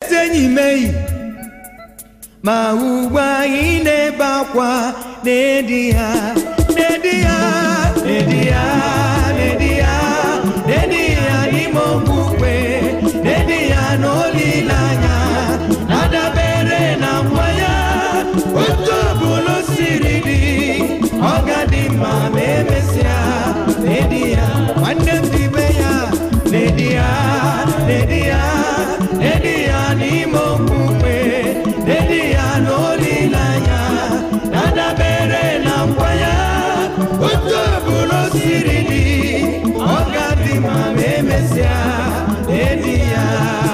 ezi enyi meyi ma ugbu anyị na-ebe akwa na-edi ya na-edi ya na-edi ya na-edi ya na-edi ya n'ime okpukpe na-edi ya n'olileanya na-adabere na nkwa ya otu ọbụla o siri dị ọ ga-adị mma ma emesịa na-edi ya nwanne m dibe ya na-edi ya na-edi ya na-edi ya n'ime okpukpe na-edi ya n'olileanya na-adabere na nkwa ya otu ọbụla o siri dị ọ ga-adị mma ma emesịa na-edi ya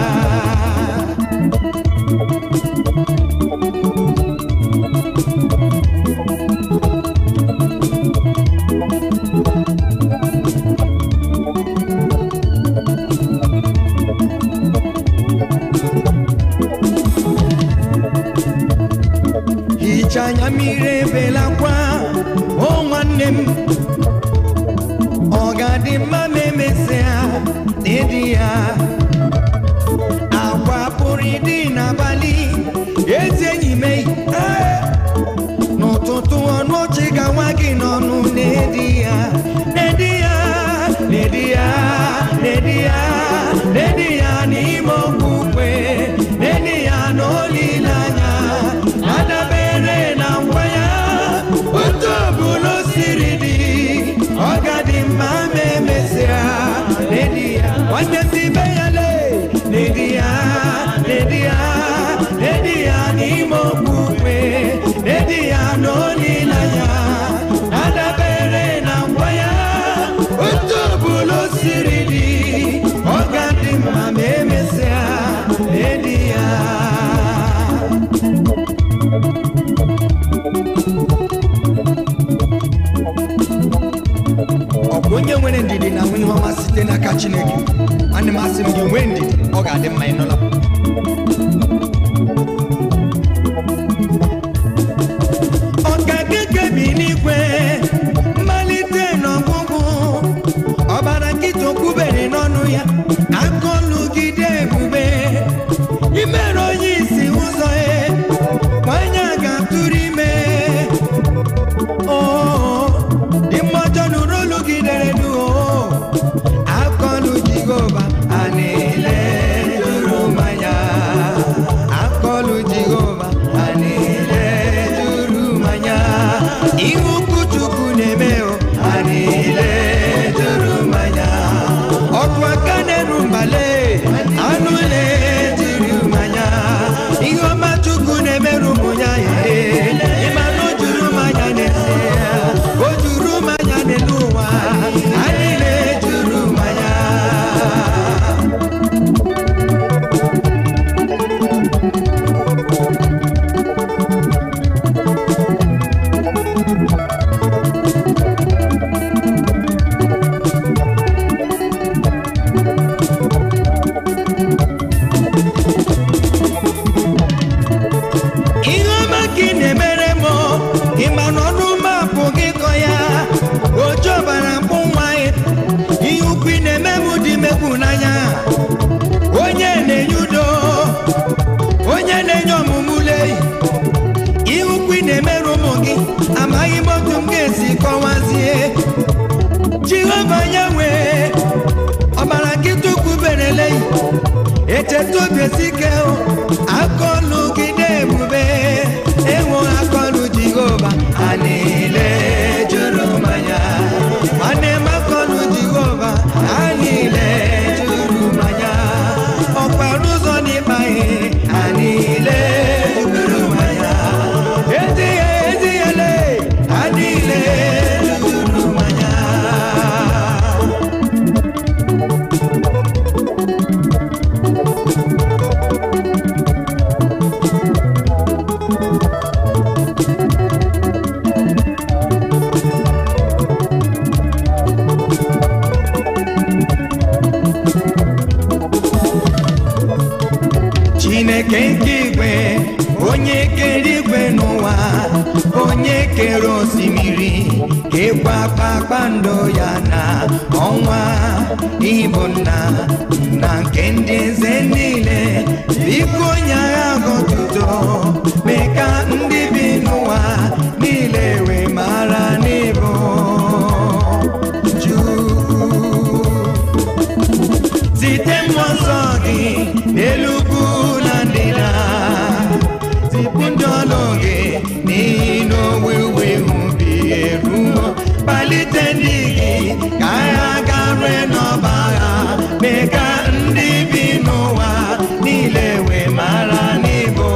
hicha anya mmiri ebelakwa o nwanne m ọ ga-adị mma ma emesịa n'ịdị ya agwa pụrụ ịdị n'abalị ezi enyi m eyi ee, n'ụtụtụ ọnụ ọchị ga-nwa gị n'ọnụ n'edi ya n'edi ya n'edi ya n'edi ya n'edi ya n'ime okpukpe n'edi ya n'olileanya na-adabere na ngwa ya otu ọbụla o siri dị ọ ga-adị mma ma emesịa n'edi ya nwanne si be ya lee n'edi ya n'edi ya n'edi ya n'ime okpukpe n'edi ya n'olileanya na-adabere na ngwa ya otu ọbụla o siri dị ọ ga-adị mma ma emesịa n'edi ya ọ bụ onye nwere ndidi na nwunye ọma site n'aka chineke nwanne m asị m gị nwee ndidi ọ ga-adị mma ịnụla ọkakeke bi n'igwe mmalite n'ọgwụgwụ ọbara nkịta okwubere n'ọnụ ya akọlugide ebube imere onye isi ụzọ ya nwanyị a ga-atụrụ ime oo dị mmọjọ nụrụ olu gị dere du oo akọlụ jehova a na-ele juru mmanya akọlụ jehova a na-ele juru mmanya ihe ukwu chukwu na-eme o a na-ele juru mmanya ọkụ aka na-eru mbale anụ na-ejiri mmanya ihe ọma chukwu na-emerụ ụmụ ya ihe ịma na o juru mmanya na-ese ya o juru mmanya n'elu ụwa anyị na-ejuru mmanya ihe ọma ka ị na-emere m ịma na ọnụ mapụ gị kọ ya oju ọbara mkpụ nwa ya ihe ukwu ị na-eme m dị megbu n'anya onye na-enye udo onye na-enye ọmụmụ leyi ihe ukwu ị na-emere ụmụ gị amaghị m otu m ga-esi kọwazie jehova ya nwee ọbara nkịta ukwu bereleyi echeta obi esi ike o, akọlụ gị na-ebube enwe akọlụ jehova a niile juru mmanya nwanne m akọlụ jehova a niile juru mmanya ọkpara ụzọ n'ịkpa ihe a niile juru mmanya ezi ya ezi ya lee a niile juru mmanya chineke nke igwe onye kere igwe n'ụwa onye kere osimiri kekwa kpakpando ya na ọnwa ịbụ nna na nke ndị eze niile biko onye agha gọtuto mee ka ndị bi n'ụwa niile wee mara n'ịbụ Chukwu site mmụọ nsọ gị n'elu ugwu na ndịda zipụ ndị ọlụ gị n'ihi na owuwe ihe ubi eruo kpalite ndị gị ka agha garue n'ọba agha mee ka ndị bi n'ụwa niile wee mara n'ịbụ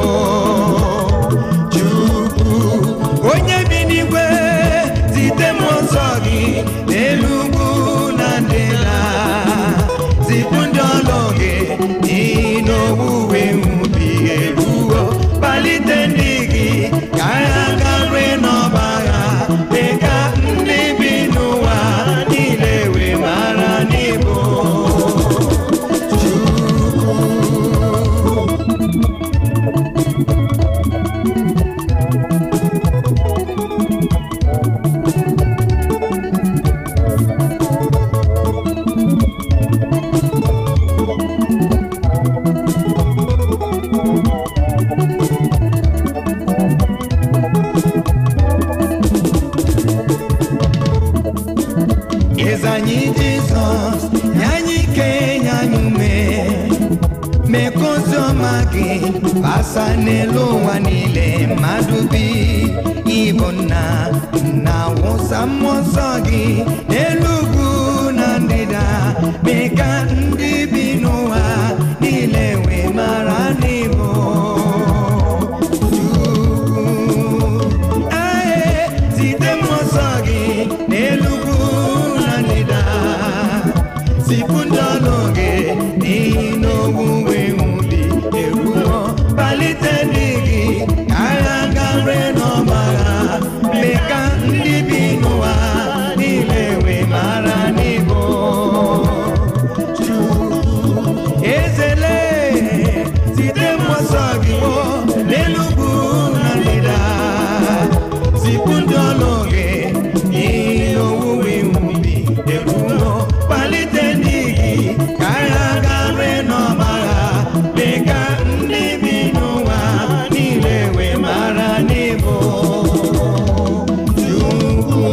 Chukwu onye bi n'igwe zite mmụọ nsọ gị n'elu ugwu na ndịda zipụ ndị ọlụ gị n'ihi na owuwe ihe ubi eruo kpalite ndị gị ka agha garue n'ọba agha mee ka ndị bi n'ụwa niile wee mara n'ịbụ Chukwu eze anyị jizọs nye anyị ike nye anyị ume mee ka ozi ọma gị basa n'elu ụwa niile mmadụ bi ịbụ nna na wụsa mmụọ nsọ gị n'elu ugwu na ndịda mee ka ndị bi n'ụwa niile wee mara n'ịbụ Chukwu. Ae, zite mmụọ nsọ gị n'elu ugwu na ndịda zipụ ndị ọlụ gị n'ihi na owuwe ihe ubi eruo kpalite ndị gị ka agha garue n'ọba agha mee ka ndị bi n'ụwa niile wee mara n'ịbụ Chukwu ezele site mmụọ nsọ gị gboo n'elu ugwu na ndịda zipụ ndị ọlụ gị n'ihi owuwe ihe ubi eruo kpalite ndị gị ka agha garue n'ọba agha mee ka ndị bi n'ụwa niile wee mara n'ịbụ Chukwu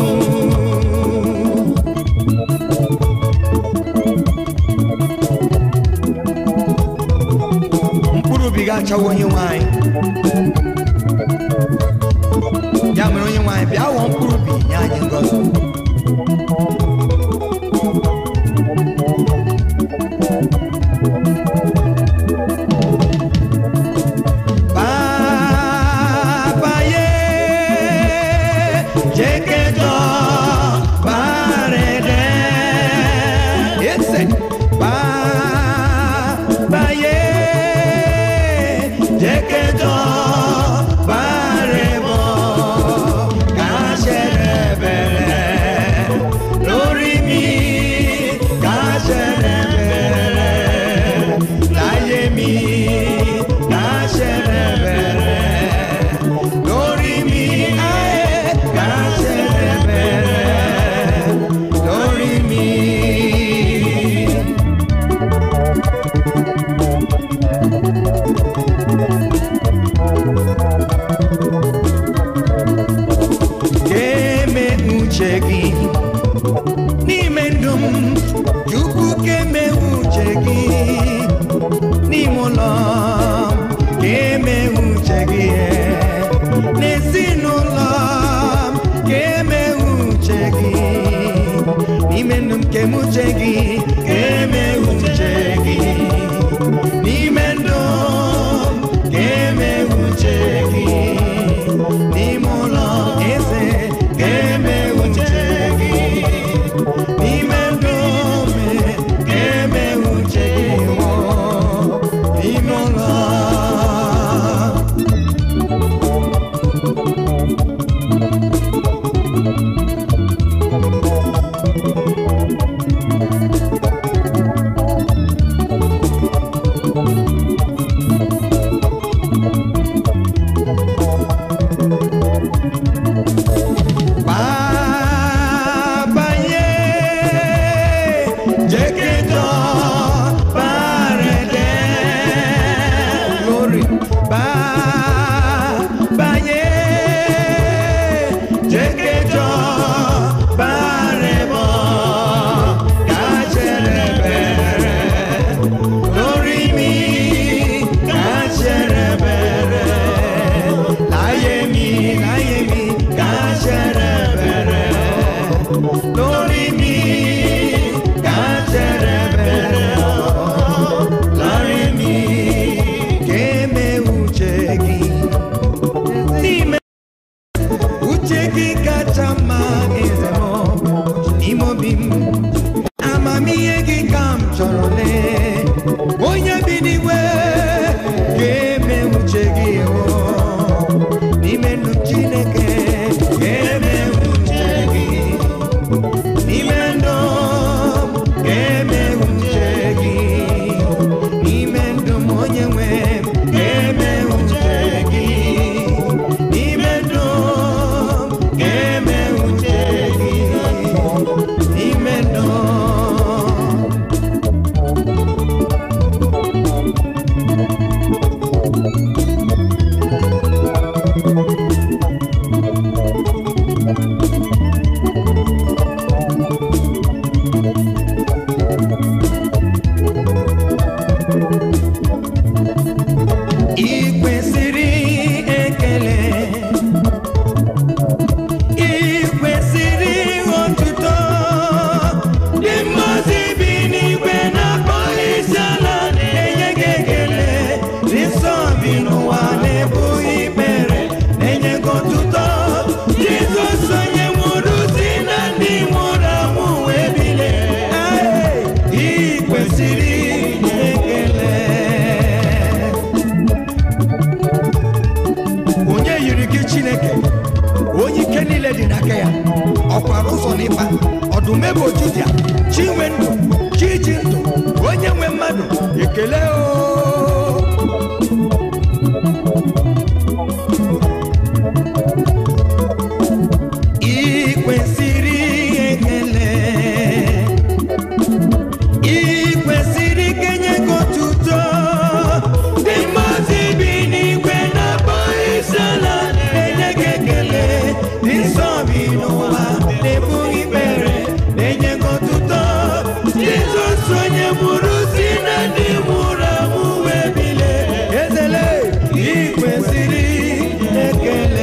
mkpụrụ obi ga-achawa onye nwanyị ya mere onye nwanyị bịa wụọ mkpụrụ obi nye anyị ngọzi Papa ye, jekejo parede. Ese. Papa ye, jekejo parebo. Kasherebere lórí mi, kasherebere láyé mi, kasherebere lórí mi, ayé kasherebere lórí mi. Keme uche gị n'ime ndụ m Chukwu keme uche gị n'ime ụlọ m keme uche gị n'ezinụlọ m keme uche gị n'ime ndụ m keme uche gị keme uche gị n'ime ndụ m keme uche gị n'ime ụlọ eze keme uche gị n'ime ndụ me keme uche gị wụ n'ime ụlọ baa banye jekejo baremo kacherebere lórí mi kacherebere láyé mi láyé mi kacherebere lórí mi kacherebere láyé mi keme uche gị n'ime uche gị kacha mma eze m n'ime obi m amamihe gị ka m chọrọ lee onye bi n'igwe ga-eme uche gị o n'ime ndụ chineke ga-eme uche gị n'ime ndụ m ga-eme uche gị n'ime ndụ m onye nwe m ga-eme uche gị n'ime ndụ m ga-eme uche gị n'ime ndụ ị kwesịrị ekele ị kwesịrị otuto ndị mmazi bi n'igwe na-akpọ isiala na-enye gị ekele ndị nsọ bi n'ụwa na-ebu ikpere na-enye gị otuto jizọs onye nwụrụ si na ndị nwụrụ anwụ wee bilie ị kwesịrị ekele onye yiri gị chineke onye ike niile dị n'aka ya ọkwara ụzọ n'ịba ọdụm ebe ojidịa chi nwe ndụ chi ji ndụ onye nwe mmadụ ekele o ị kwesịrị ekele ị kwesịrị kenye gị otuto ndị mmadụ bi n'igwe na-akpọ isiala na-enye gị ekele ndị nsọ bi n'ụwa na-ebu ikpere na-enye gị otuto jizọs onye mụrụ si na ndị nwụrụ anwụ wee bilie ezele ị kwesịrị ekele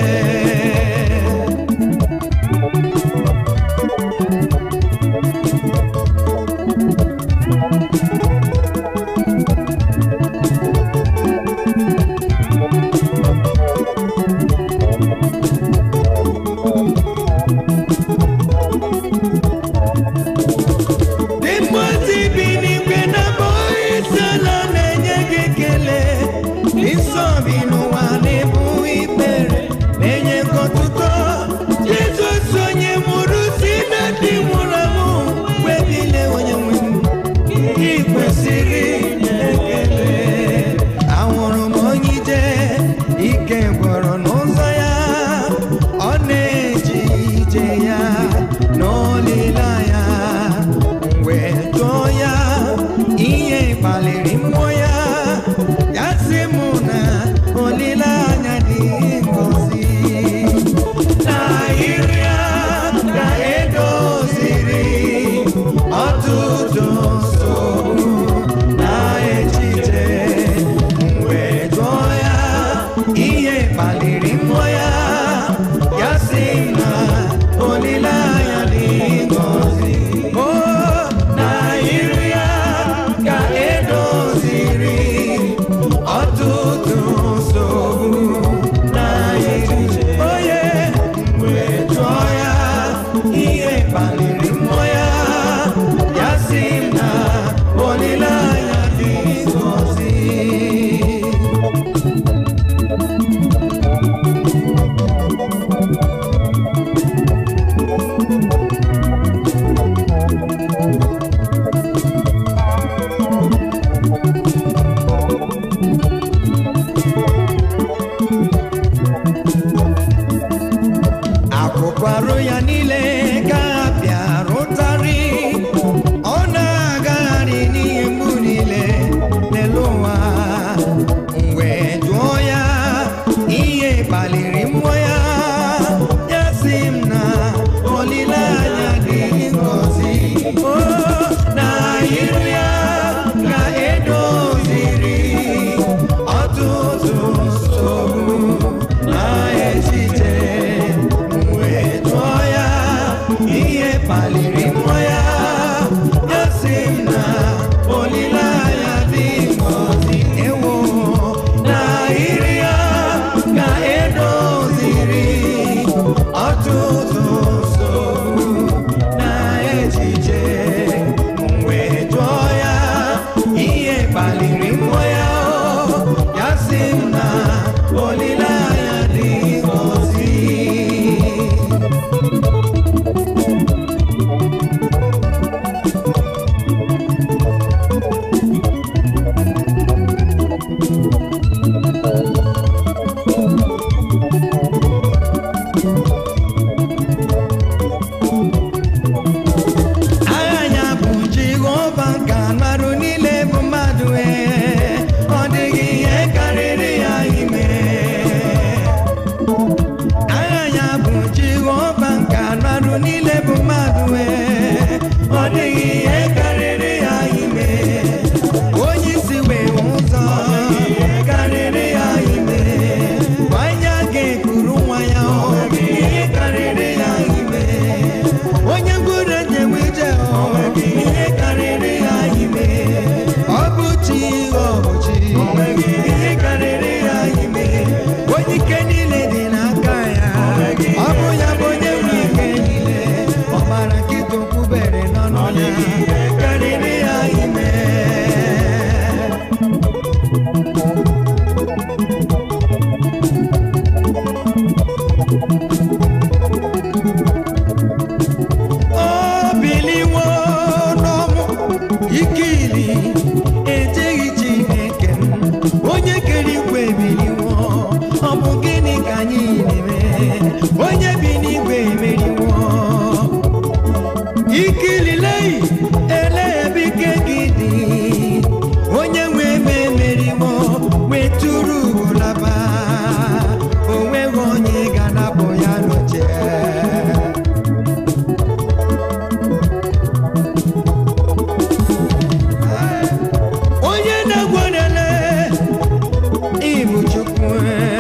dị mmazi bi n'igwe na isiala na-enye gị ekele dị nsọ bi n'ụwa na-ebu ikpere na-enye gị ọtụtụ jizọs onye mụrụ si na ndị nwụrụ anwụ wee bilie onye nwe m ị kwesịrị ekele ahụrụ m onye ije ike gwọrọ n'ụzọ ya ọ na-eji ije ya n'olileanya wee jụọ ya ihe kpaliri mmụọ ya ya sị m na olileanya dị ngozi n'ahịrị ya ka edoziri ọtụtụ nsogbu na echiche wee jụọ ya ihe kpaliri mmụọ ya ya sị na olileanya dị ngozi o na iru ya ka edoziri ọtụtụ nsogbu na echiche onye wee jụọ ya ihe kpaliri mmụọ ya ya sị na olileanya dị ngozi akụkụ arụ ya niile ka bịara ụtarị ọ na-agagharị n'ihe mgbu niile n'elu ụwa mgbe jụọ ya iri ya ka edoziri ọtụtụ nsogbu na echiche mgbe jụọ ya ihe kpaliri mmụọ ya o, ya sị m na olileanya dị ngọzi agha ya bụ jehova ka mmadụ niile bụ mmadụ ee ọ dịghị ihe karịrị ya ime agha ya bụ jehova ka mmadụ niile bụ mmadụ ee ọ dịghị ihe karịrị ya ime onye isi wee ụzọ karịrị ya ime nwanyị a ga-ekuru nwa ya ọ ihe karịrị ya ime onye ngwuru njem ije ọ ihe karịrị ya ime ọ bụ chi ọ bụ chi ihe karịrị ya ime onye ike niile dị n'aka ya ọ bụ ya bụ onye nwe ike niile ọ mara nkịta okwubere n'ọnụ ya ihe karịrị ya ime o biliwo n'ọnwụ ikili ejeghị chineke m onye kere igwe biliwo ọ bụ gịnị ka anyị na-eme onye bi n'igwe emeriwo ikililei ele ebe ike gị dị onye nwe eme emeriwo wetụrụ laba o nweghị onye ga-anapụ ya n'oche onye na-egwerele ịbụ chukwu